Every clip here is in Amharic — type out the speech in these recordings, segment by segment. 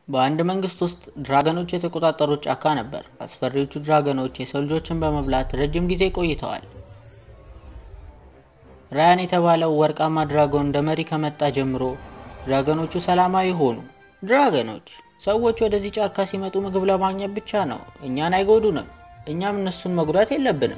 በአንድ መንግስት ውስጥ ድራገኖች የተቆጣጠሩት ጫካ ነበር። አስፈሪዎቹ ድራገኖች የሰው ልጆችን በመብላት ረጅም ጊዜ ቆይተዋል። ራያን የተባለው ወርቃማ ድራጎን እንደ መሪ ከመጣ ጀምሮ ድራገኖቹ ሰላማዊ ሆኑ። ድራገኖች ሰዎች ወደዚህ ጫካ ሲመጡ ምግብ ለማግኘት ብቻ ነው። እኛን አይጎዱንም፣ እኛም እነሱን መጉዳት የለብንም።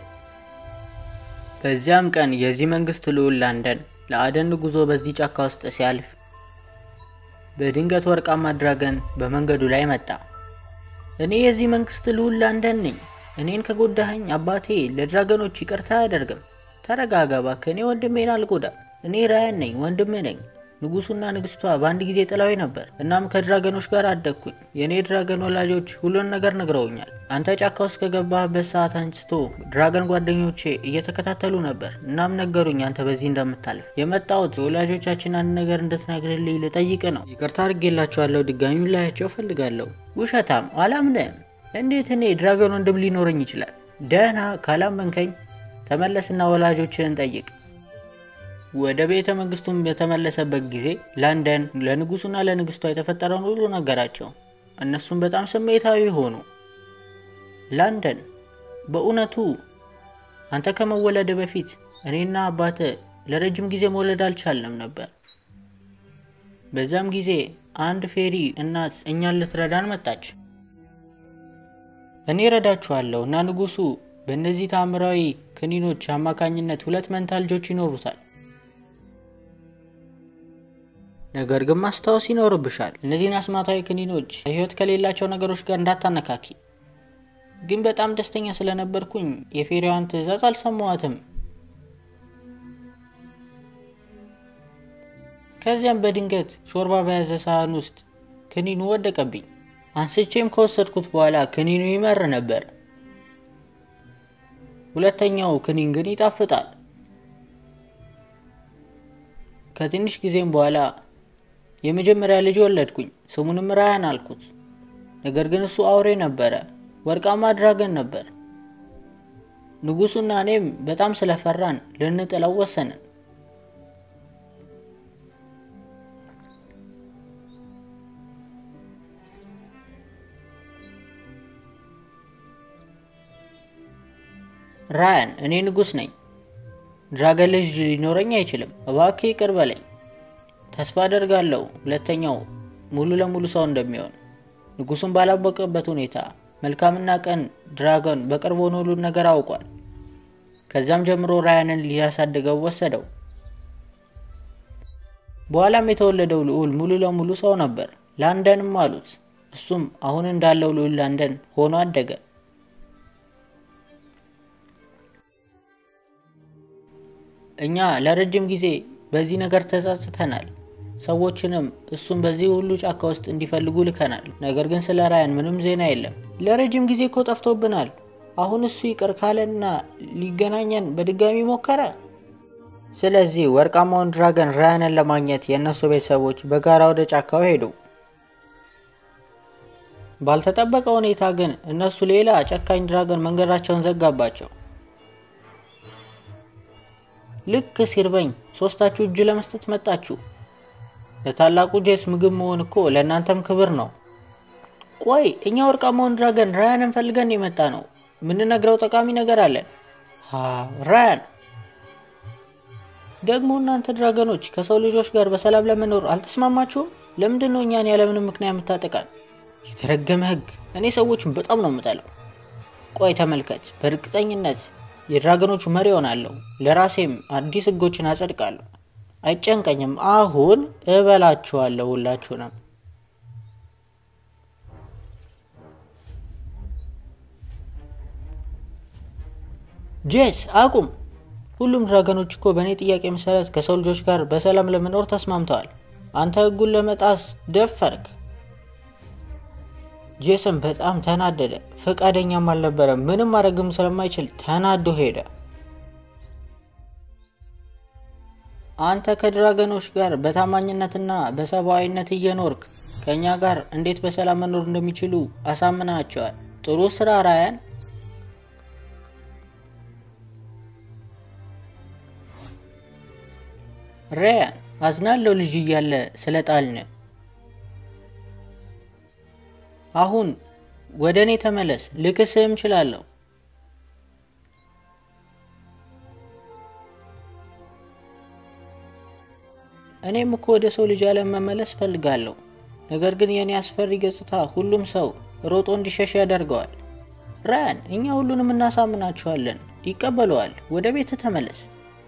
በዚያም ቀን የዚህ መንግስት ልዑል ላንደን ለአደን ጉዞ በዚህ ጫካ ውስጥ ሲያልፍ በድንገት ወርቃማ ድራገን በመንገዱ ላይ መጣ። እኔ የዚህ መንግስት ልዑል ላንደን ነኝ። እኔን ከጎዳኸኝ አባቴ ለድራገኖች ይቅርታ አያደርግም። ተረጋጋ እባክህ፣ እኔ ወንድሜን አልጎዳም። እኔ ራያን ነኝ፣ ወንድምህ ነኝ። ንጉሱና ንግስቷ በአንድ ጊዜ ጥላዊ ነበር። እናም ከድራገኖች ጋር አደግኩኝ። የእኔ ድራገን ወላጆች ሁሉን ነገር ነግረውኛል። አንተ ጫካ ውስጥ ከገባህበት ሰዓት አንስቶ ድራገን ጓደኞቼ እየተከታተሉ ነበር። እናም ነገሩኝ አንተ በዚህ እንደምታልፍ። የመጣሁት የወላጆቻችን አንድ ነገር እንድትነግርልኝ ልጠይቅ ነው። ይቅርታ አድርጌላቸዋለሁ። ድጋሚ ላያቸው ፈልጋለሁ። ውሸታም፣ አላምንህም። እንዴት እኔ ድራገን ወንድም ሊኖረኝ ይችላል? ደህና ካላመንከኝ ተመለስና ወላጆችን ጠይቅ። ወደ ቤተ መንግስቱም በተመለሰበት ጊዜ ላንደን ለንጉሱና ለንግስቷ የተፈጠረውን ሁሉ ነገራቸው። እነሱም በጣም ስሜታዊ ሆኑ። ላንደን በእውነቱ አንተ ከመወለድ በፊት እኔና አባተ ለረጅም ጊዜ መውለድ አልቻልንም ነበር። በዛም ጊዜ አንድ ፌሪ እናት እኛን ልትረዳን መጣች። እኔ ረዳችኋለሁ እና ንጉሱ በእነዚህ ታምራዊ ክኒኖች አማካኝነት ሁለት መንታ ልጆች ይኖሩታል። ነገር ግን ማስታወስ ይኖርብሻል፣ እነዚህን አስማታዊ ክኒኖች ህይወት ከሌላቸው ነገሮች ጋር እንዳታነካኪ። ግን በጣም ደስተኛ ስለነበርኩኝ የፌሪዋን ትዕዛዝ አልሰማዋትም። ከዚያም በድንገት ሾርባ በያዘ ሳህን ውስጥ ክኒኑ ወደቀብኝ። አንስቼም ከወሰድኩት በኋላ ክኒኑ ይመር ነበር። ሁለተኛው ክኒን ግን ይጣፍጣል። ከትንሽ ጊዜም በኋላ የመጀመሪያ ልጅ ወለድኩኝ። ስሙንም ራያን አልኩት። ነገር ግን እሱ አውሬ ነበረ፣ ወርቃማ ድራገን ነበር። ንጉሱና እኔም በጣም ስለፈራን ልንጥለው ወሰንን። ራያን፣ እኔ ንጉስ ነኝ። ድራገን ልጅ ሊኖረኝ አይችልም። እባክህ ይቅር በለኝ። ተስፋ አደርጋለሁ ሁለተኛው ሙሉ ለሙሉ ሰው እንደሚሆን። ንጉሱን ባላወቀበት ሁኔታ መልካምና ቀን ድራገን በቅርብ ሆኖ ሁሉን ነገር አውቋል። ከዚያም ጀምሮ ራያንን ሊያሳድገው ወሰደው። በኋላም የተወለደው ልዑል ሙሉ ለሙሉ ሰው ነበር። ላንደንም አሉት። እሱም አሁን እንዳለው ልዑል ላንደን ሆኖ አደገ። እኛ ለረጅም ጊዜ በዚህ ነገር ተጸጽተናል። ሰዎችንም እሱን በዚህ ሁሉ ጫካ ውስጥ እንዲፈልጉ ልከናል። ነገር ግን ስለ ራያን ምንም ዜና የለም። ለረጅም ጊዜ እኮ ጠፍቶብናል። አሁን እሱ ይቅር ካለና ሊገናኘን በድጋሚ ሞከረ። ስለዚህ ወርቃማውን ድራገን ራያንን ለማግኘት የእነሱ ቤተሰቦች በጋራ ወደ ጫካው ሄዱ። ባልተጠበቀ ሁኔታ ግን እነሱ ሌላ ጨካኝ ድራገን መንገዳቸውን ዘጋባቸው። ልክ ሲርበኝ ሶስታችሁ እጅ ለመስጠት መጣችሁ። ለታላቁ ጄስ ምግብ መሆን እኮ ለእናንተም ክብር ነው። ቆይ እኛ ወርቃማውን ድራገን ራያንን ፈልገን የመጣ ነው። የምንነግረው ጠቃሚ ነገር አለን። ራያን ደግሞ እናንተ ድራገኖች ከሰው ልጆች ጋር በሰላም ለመኖር አልተስማማችሁም? ለምንድን ነው እኛን ያለምንም ምክንያት የምታጠቃን? የተረገመ ሕግ! እኔ ሰዎችን በጣም ነው የምጠላው። ቆይ ተመልከት፣ በእርግጠኝነት የድራገኖቹ መሪ ሆናለሁ። ለራሴም አዲስ ሕጎችን አጸድቃለሁ። አይጨንቀኝም። አሁን እበላችኋለሁ ሁላችሁንም። ጄስ አቁም! ሁሉም ድራገኖች እኮ በእኔ ጥያቄ መሰረት ከሰው ልጆች ጋር በሰላም ለመኖር ተስማምተዋል። አንተ ሕጉን ለመጣስ ደፈርክ። ጄሰን በጣም ተናደደ። ፈቃደኛም አልነበረም። ምንም ማድረግም ስለማይችል ተናዶ ሄደ። አንተ ከድራገኖች ጋር በታማኝነትና በሰብአዊነት እየኖርክ ከእኛ ጋር እንዴት በሰላም መኖር እንደሚችሉ አሳምናቸዋል። ጥሩ ስራ ራያን። ራያን አዝናለሁ ልጅ እያለ ስለ ጣልን። አሁን ወደ እኔ ተመለስ፣ ልክስህም እችላለሁ። እኔም እኮ ወደ ሰው ልጅ ዓለም መመለስ ፈልጋለሁ። ነገር ግን የእኔ አስፈሪ ገጽታ ሁሉም ሰው ሮጦ እንዲሸሽ ያደርገዋል። ራያን፣ እኛ ሁሉንም እናሳምናቸዋለን፣ ይቀበለዋል። ወደ ቤት ተመለስ።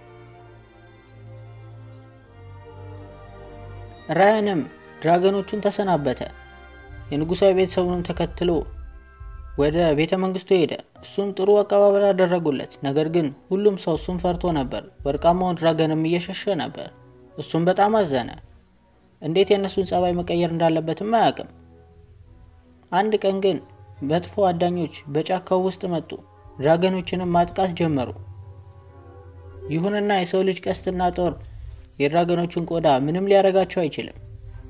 ራያንም ድራገኖቹን ተሰናበተ። የንጉሳዊ ቤተሰቡንም ተከትሎ ወደ ቤተ መንግስቱ ሄደ። እሱም ጥሩ አቀባበል አደረጉለት። ነገር ግን ሁሉም ሰው እሱን ፈርቶ ነበር። ወርቃማውን ድራገንም እየሸሸ ነበር። እሱም በጣም አዘነ። እንዴት የእነሱን ጸባይ መቀየር እንዳለበትም አያውቅም። አንድ ቀን ግን መጥፎ አዳኞች በጫካው ውስጥ መጡ። ድራገኖችንም ማጥቃት ጀመሩ። ይሁንና የሰው ልጅ ቀስትና ጦር የድራገኖቹን ቆዳ ምንም ሊያረጋቸው አይችልም።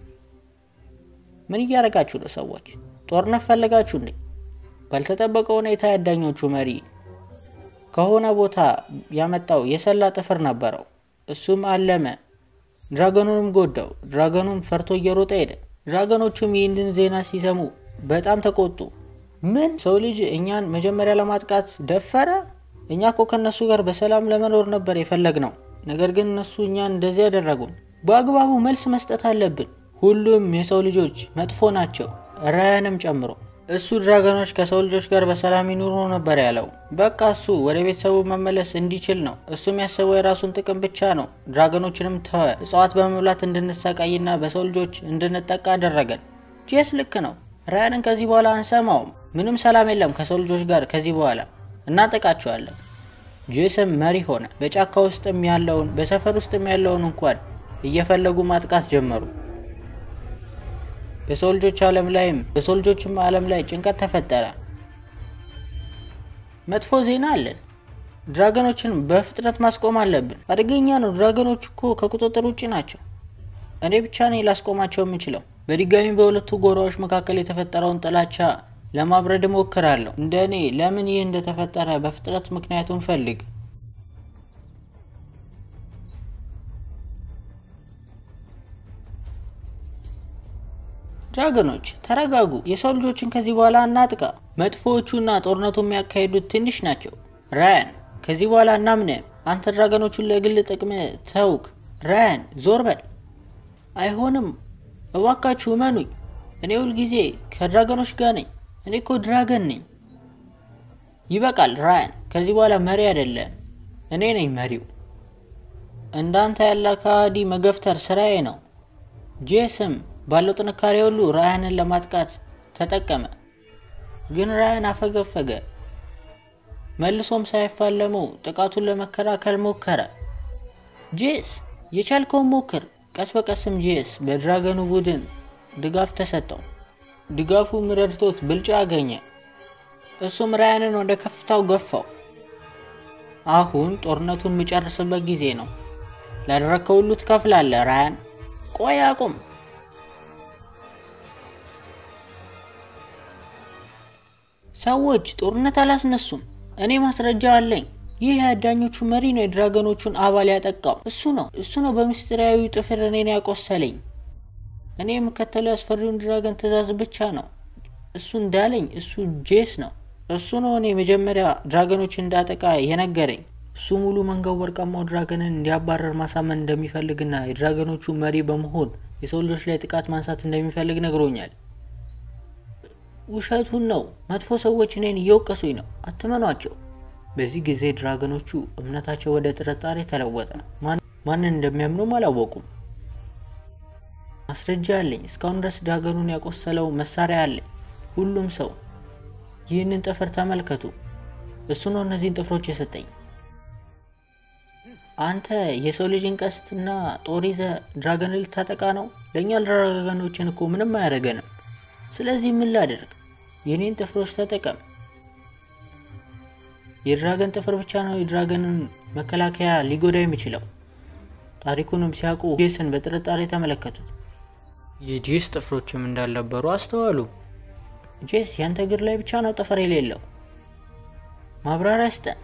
ምን እያረጋችሁ ነው ሰዎች? ጦርነት ፈለጋችሁ እንዴ? ባልተጠበቀ ሁኔታ የአዳኞቹ መሪ ከሆነ ቦታ ያመጣው የሰላ ጥፍር ነበረው። እሱም አለመ፣ ድራገኑንም ጎዳው። ድራገኑም ፈርቶ እየሮጠ ሄደ። ድራገኖቹም ይህንን ዜና ሲሰሙ በጣም ተቆጡ። ምን ሰው ልጅ እኛን መጀመሪያ ለማጥቃት ደፈረ? እኛ እኮ ከእነሱ ጋር በሰላም ለመኖር ነበር የፈለግ ነው። ነገር ግን እነሱ እኛን እንደዚህ ያደረጉን። በአግባቡ መልስ መስጠት አለብን። ሁሉም የሰው ልጆች መጥፎ ናቸው፣ ራያንም ጨምሮ። እሱ ድራገኖች ከሰው ልጆች ጋር በሰላም ይኑሩ ነበር ያለው። በቃ እሱ ወደ ቤተሰቡ መመለስ እንዲችል ነው። እሱም ያሰበው የራሱን ጥቅም ብቻ ነው። ድራገኖችንም ተወ። እጽዋት በመብላት እንድንሰቃይና በሰው ልጆች እንድንጠቃ አደረገን። ጄስ ልክ ነው። ራያንን ከዚህ በኋላ አንሰማውም። ምንም ሰላም የለም ከሰው ልጆች ጋር ከዚህ በኋላ እናጠቃቸዋለን። ጄስም መሪ ሆነ። በጫካ ውስጥም ያለውን በሰፈር ውስጥም ያለውን እንኳን እየፈለጉ ማጥቃት ጀመሩ። በሰው ልጆች ዓለም ላይም በሰው ልጆችም ዓለም ላይ ጭንቀት ተፈጠረ። መጥፎ ዜና አለን። ድራገኖችን በፍጥነት ማስቆም አለብን። አደገኛ ነው። ድራገኖች እኮ ከቁጥጥር ውጭ ናቸው። እኔ ብቻ ነኝ ላስቆማቸው የምችለው። በድጋሚ በሁለቱ ጎራዎች መካከል የተፈጠረውን ጥላቻ ለማብረድ እሞክራለሁ። እንደ እኔ ለምን ይህ እንደተፈጠረ በፍጥነት ምክንያቱን ፈልግ። ድራገኖች ተረጋጉ። የሰው ልጆችን ከዚህ በኋላ እናጥቃ። መጥፎዎቹና ጦርነቱ የሚያካሂዱት ትንሽ ናቸው። ራያን ከዚህ በኋላ እናምንህም። አንተ ድራገኖቹን ለግል ጥቅም ተውክ። ራያን ዞር በል። አይሆንም፣ እባካችሁ እመኑኝ። እኔ ሁልጊዜ ከድራገኖች ጋር ነኝ። እኔ እኮ ድራገን ነኝ። ይበቃል ራያን፣ ከዚህ በኋላ መሪ አይደለም፣ እኔ ነኝ መሪው። እንዳንተ ያለ ከሃዲ መገፍተር ስራዬ ነው። ጄስም ባለው ጥንካሬ ሁሉ ራያንን ለማጥቃት ተጠቀመ። ግን ራያን አፈገፈገ። መልሶም ሳይፋለሙ ጥቃቱን ለመከላከል ሞከረ። ጄስ የቻልከውን ሞክር። ቀስ በቀስም ጄስ በድራገኑ ቡድን ድጋፍ ተሰጠው። ድጋፉም ረድቶት ብልጫ አገኘ። እሱም ራያንን ወደ ከፍታው ገፋው። አሁን ጦርነቱን የሚጨርስበት ጊዜ ነው። ላደረግከው ሁሉ ትከፍላለህ ራያን። ቆይ አቁም። ሰዎች ጦርነት አላስነሱም። እኔ ማስረጃ አለኝ። ይህ የአዳኞቹ መሪ ነው የድራገኖቹን አባል ያጠቃው። እሱ ነው እሱ ነው በምስጢራዊ ጥፍር እኔን ያቆሰለኝ። እኔ የምከተለው ያስፈሪውን ድራገን ትእዛዝ ብቻ ነው። እሱ እንዳለኝ እሱ ጄስ ነው። እሱ ነው እኔ መጀመሪያ ድራገኖችን እንዳጠቃ የነገረኝ። እሱ ሙሉ መንጋው ወርቃማው ድራገንን እንዲያባረር ማሳመን እንደሚፈልግና የድራገኖቹ መሪ በመሆን የሰው ልጆች ላይ ጥቃት ማንሳት እንደሚፈልግ ነግሮኛል። ውሸቱን ነው። መጥፎ ሰዎች እኔን እየወቀሱኝ ነው። አትመኗቸው። በዚህ ጊዜ ድራገኖቹ እምነታቸው ወደ ጥርጣሬ ተለወጠ። ማንን እንደሚያምኑም አላወቁም። ማስረጃ አለኝ። እስካሁን ድረስ ድራገኑን ያቆሰለው መሳሪያ አለኝ። ሁሉም ሰው ይህንን ጥፍር ተመልከቱ። እሱ ነው እነዚህን ጥፍሮች የሰጠኝ። አንተ የሰው ልጅን ቀስትና ጦር ይዘህ ድራገን ልታጠቃ ነው? ለእኛ ድራገኖችን እኮ ምንም አያደርገንም። ስለዚህ ምን ላደርግ? የኔን ጥፍሮች ተጠቀም። የድራገን ጥፍር ብቻ ነው የድራገንን መከላከያ ሊጎዳ የሚችለው። ታሪኩንም ሲያውቁ ጄስን በጥርጣሬ ተመለከቱት። የጄስ ጥፍሮችም እንዳልነበሩ አስተዋሉ። ጄስ ያንተ እግር ላይ ብቻ ነው ጥፍር የሌለው። ማብራሪያ ስጠን።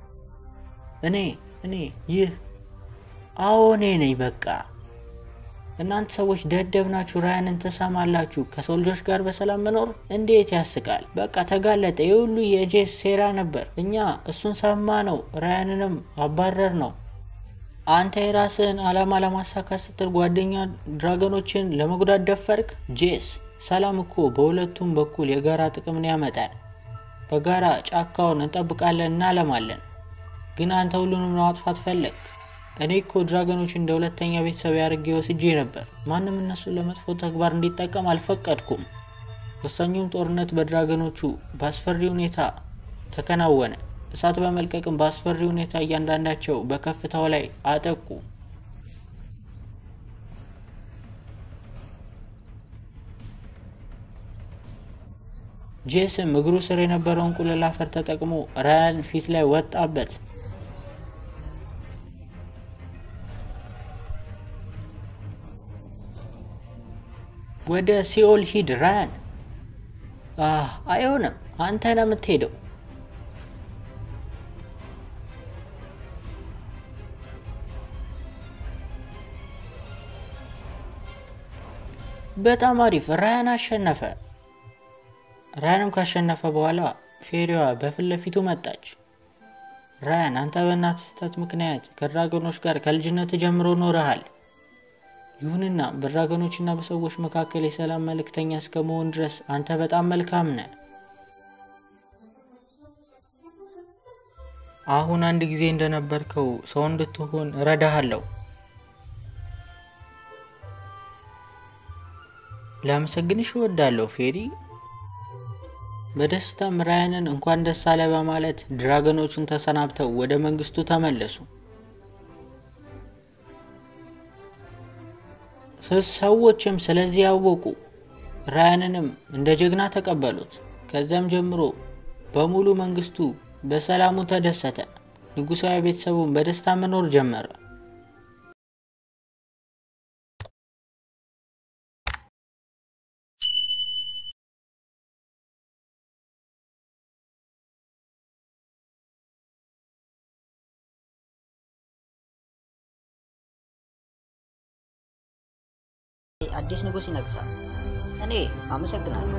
እኔ እኔ ይህ አዎ እኔ ነኝ። በቃ እናንተ ሰዎች ደደብ ናችሁ። ራያንን ትሰማላችሁ። ከሰው ልጆች ጋር በሰላም መኖር እንዴት ያስቃል! በቃ ተጋለጠ። ይህ ሁሉ የጄስ ሴራ ነበር። እኛ እሱን ሰማ ነው፣ ራያንንም አባረር ነው። አንተ የራስህን ዓላማ ለማሳካት ስትል ጓደኛ ድራገኖችን ለመጉዳት ደፈርክ። ጄስ ሰላም እኮ በሁለቱም በኩል የጋራ ጥቅምን ያመጣል። በጋራ ጫካውን እንጠብቃለን፣ እናለማለን። ግን አንተ ሁሉንም ለማጥፋት ፈለግ። እኔ እኮ ድራገኖች እንደ ሁለተኛ ቤተሰብ ያድርጌ ወስጄ ነበር። ማንም እነሱን ለመጥፎ ተግባር እንዲጠቀም አልፈቀድኩም። ወሳኙም ጦርነት በድራገኖቹ በአስፈሪ ሁኔታ ተከናወነ። እሳት በመልቀቅም በአስፈሪ ሁኔታ እያንዳንዳቸው በከፍታው ላይ አጠቁ። ጄስም እግሩ ስር የነበረውን ቁልል አፈር ተጠቅሞ ራያን ፊት ላይ ወጣበት። ወደ ሲኦል ሂድ ራያን። አይሆንም፣ አንተ ነው የምትሄደው። በጣም አሪፍ። ራያን አሸነፈ። ራያንም ካሸነፈ በኋላ ፌሪዋ በፊት ለፊቱ መጣች። ራያን አንተ በእናትህ ስህተት ምክንያት ከድራገኖች ጋር ከልጅነት ጀምሮ ኖረሃል። ይሁንና በድራገኖችና በሰዎች መካከል የሰላም መልእክተኛ እስከ መሆን ድረስ አንተ በጣም መልካም ነህ። አሁን አንድ ጊዜ እንደነበርከው ሰው እንድትሆን እረዳሃለሁ። ላመሰግንሽ እወዳለሁ ፌሪ። በደስታም ራያንን እንኳን ደስ አለ በማለት ድራገኖቹን ተሰናብተው ወደ መንግስቱ ተመለሱ። ሰዎችም ስለዚህ ያወቁ ራያንንም እንደ ጀግና ተቀበሉት። ከዚያም ጀምሮ በሙሉ መንግስቱ በሰላሙ ተደሰተ። ንጉሳዊ ቤተሰቡን በደስታ መኖር ጀመረ። አዲስ ንጉሥ ይነግሳል። እኔ አመሰግናለሁ።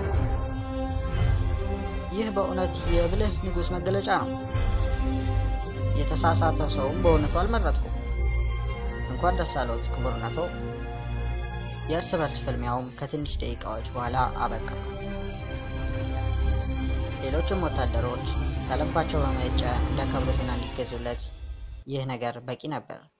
ይህ በእውነት የብልህ ንጉሥ መገለጫ ነው። የተሳሳተ ሰውም በእውነቱ አልመረጥኩም። እንኳን ደስ አለዎት ክቡርነቶ። የእርስ በርስ ፍልሚያውም ከትንሽ ደቂቃዎች በኋላ አበቃ። ሌሎችም ወታደሮች ከልባቸው በመነጨ እንዲያከብሩትና እንዲገዙለት ይህ ነገር በቂ ነበር።